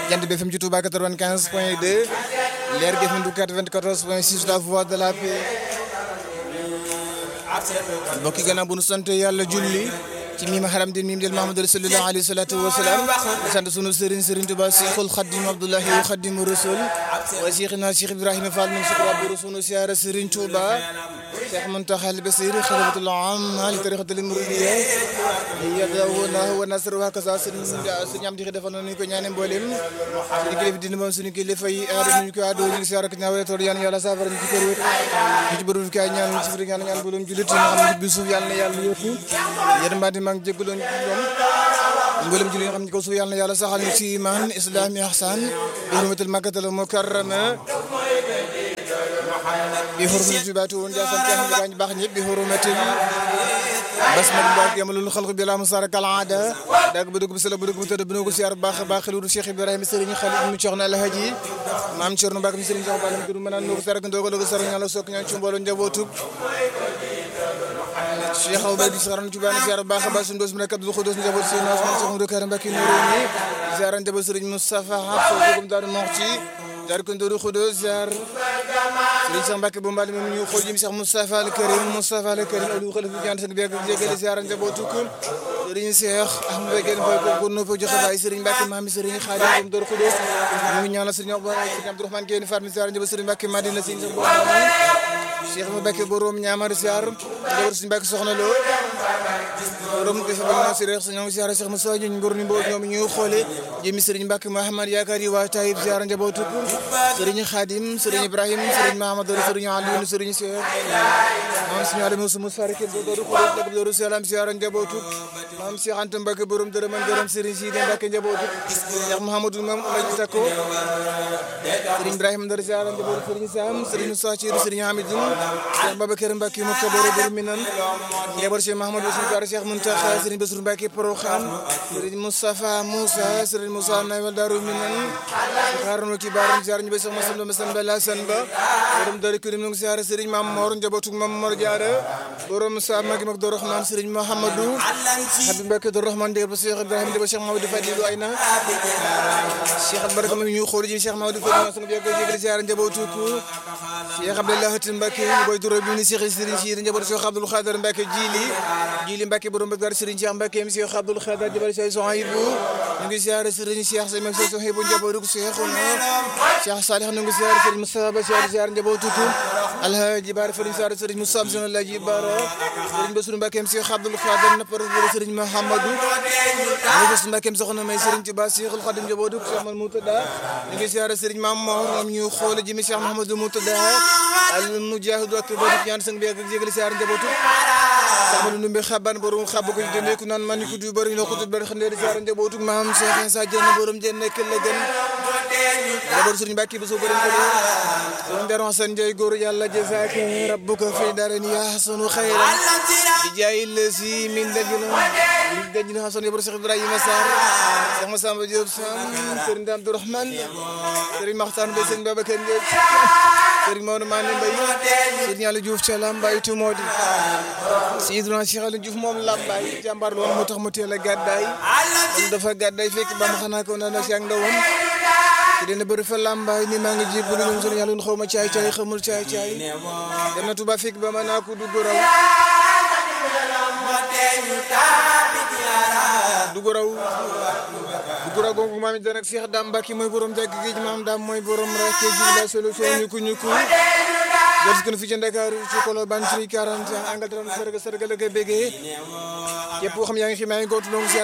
Jant bi FM ci Touba 95 point 2 Leer gi FM du 94 point 6 la voix de la paix mbokk yi gannaaw bu nu sant yàlla julli ci miima xaram din miim del Mahamadou Rasulullah alayhi salatu wasalaam di sant sunu sëriñ sëriñ Tuba Cheikhul Khadim Abdoulahi wa Khadim Rasul wa Cheikhina Cheikh Ibrahima Fall min sukra buru sunu siyaara sëriñ Tuba Cheikh Muntaxa al Basir xalifatul am li tariqatul muridiyya yadahu wa nasr wa kasa sëriñ sëriñ am di defal nañu ko ñaane mboolem suñu kilifa dina moom suñu kilifa yi aada ñu ko aado ñu ngi siyaara ko ñaawale toor yàlla yàlla saafara ñu ci kër wér ñu ci bërul kaay ñaan ci firi ñaan ñaan mboolem julit yi nga xam ne bi suuf yàlla na yàlla yóotu yërmande maa ngi jéggaloon ci ñoom mboolem jullit yi nga xam ne ko suuf yàlla na yàlla saxal ñu ci iman islam ihsan bi hurmatil makkatal mukarrama bi hurmatil baatu woon jaasam ci xam ne baax ñëpp bi hurmatil basmal mbok yamalul xalq bi la musara kal aada dag bu dugg bi sala bu dugg bu tëdd bu ko siyaar baax baax xelu Cheikh Ibrahima Serigne Khalil mu Cheikhna Alhaji maam Thierno Mbacke mi Serigne Cheikh Balam gëdu mënaan noo ko sarak ndogo dogo sarak ñala sok ñaan ci mbooloo njabootug Cheikh Awa di saran ci bana siyaar baax baax sun dos mu nekk Abdul Xudos njaboot Serigne Ousmane Cheikh Modou Karam Mbacke Nouroni ziaran njaboot Serigne Moustapha Hafsa gum daaru Moxti jaar ko ndoru Xudos ziar Serigne Cheikh Mbacke bu mbali moom ñu xool jëm Cheikh Moustapha al Karim Moustapha al Karim alu xalifu ñaan seen beeg jégal ziaran njabootu ko Serigne Cheikh Ahmed Begel Boy ko ko nopp joxe baay Serigne Mbacke maami Serigne Khadim gum ndoru Xudos ñu ngi ñaanal Serigne Serigne Abdourahmane Guèye Fatmi ziaran njaboot Serigne Mbacke Madina Serigne Cheikh Mbacke borom ñaamar ziar njaboot Serigne Mbacke soxna lo borom defa ba si reex ñoo ngi ziar Cheikh Moussa ñu ngor ni mbo ñoom ñu xoole jëmi Serigne Mbacke Mahamad yaakaar yi waa Taïb ziar njabootu ko Serigne Khadim Serigne Ibrahim Serigne Mahamadou Serigne Aliou Serigne Cheikh maam Serigne Aliou Moussa Moussa rek do do ko dag do salam ziar njabootu maam Cheikh Anta Mbacke borom dërëm ak dërëm Serigne Sidi Mbacke njabootu Cheikh Mouhamadou Mam Oulaye Tako Serigne Ibrahim Ndar ziar njabootu Serigne Sam Serigne Moussa Thierno Serigne Hamidou Cheikh Babacar Mbacke mu kaboro borom minan njabootu Cheikh Mahamadou Serigne Cheikh Muntaxa Serigne Bassirou Mbacke Porokhane Serigne Moustapha Moussa Serigne Moussa Nawel Darou Minan xaaral ci baaram ziar ñu ba Cheikh Massamba Massamba Lassane Ba borom dari kurim ñu ngi ziar Serigne Mam Mor njabootu Mam Mor Diarra borom sa magi mag do Rahman Serigne Mohamadou Habib Mbacke do Rahman de ba Cheikh Ibrahim de ba Cheikh Mamadou Fadilou Ayna Cheikh Albaraka mi ñu xool ji Cheikh Mamadou Fadilou sama biya ko jégal ziar njabootu ko Cheikh Abdallah Hatim Mbacke boy duro bi ni Cheikh Serigne Sidi njabootu Cheikh Abdoul Khader Mbacke Jili Jili Mbacke borom Mbacke Serigne Cheikh Mbacke mi Cheikh Abdoul Khader jabal Cheikh Sohaibou ñu ngi ziar Serigne Cheikh Sey Cheikh Sohaibou njabootu ko Cheikh Cheikh Salih ñu ngi ziar Serigne Moustapha Ba ziar ziar njabootu ko Alhaji Bara Fari ziar Serigne Moussa Amson Alhaji Bara Serigne Bassirou Mbacke mi Cheikh Abdoul Khader napar Serigne Mahamadou ñu gis Mbacke mi soxna may Serigne Touba Cheikhul Khadim njabootu ko Cheikh Mal Moutada ñu ngi ziar Serigne Mam Mor ñoom ñu xool ji mi Cheikh Mahamadou Moutada al mujahidu ak bodu ñaan sang bi ak jégal ziar njabootu samalu numbe xaban borom xab ko jëne ku naan man ko du bari no ko du bari xande ziar njabootu maam Cheikh Insa Dieng borom jenn nekk la gën jaboot Serigne Mbacke bi so borom ko borom daron san jey góor yàlla jazaaka rabbuka fi darin ya hasanu khayran bi jaay lesi min dajina min dajina hasan yobor Cheikh Ibrahima Sarr Cheikh Massamba Diop Sam Serigne Abdourahmane Serigne Makhtar Mbaye Serigne Babacar Ndiaye Serigne Maodo Mané Mbaye Serigne Aliou Diouf ca Lambaye tu moo di Seydina Cheikh Aliou Diouf moom Lambaye jàmbaar loolu moo tax mu teel a gàddaay moom dafa gàddaay fekk ba ma xanaa ko naan si ak ndawam te dina bëri fa Lambaye ni maa ngi jébbalu ñoom sunu yàlla xaw ma caay caay xamul caay caay dem na Tuba fekk ba ma naa ko dugg raw dugg raw dugg raw gongu maam it rek Cheikh Dame Mbacke mooy borom jàgg géej maam Dame mooy borom rakke ji la solution ñu ko ñu ko jërëjëf kon fii ci Ndakaaru ci Colobane ci 40 Angleterre sargal sargal ak bégee képp koo xam yaa ngi fi maa ngi góotu donc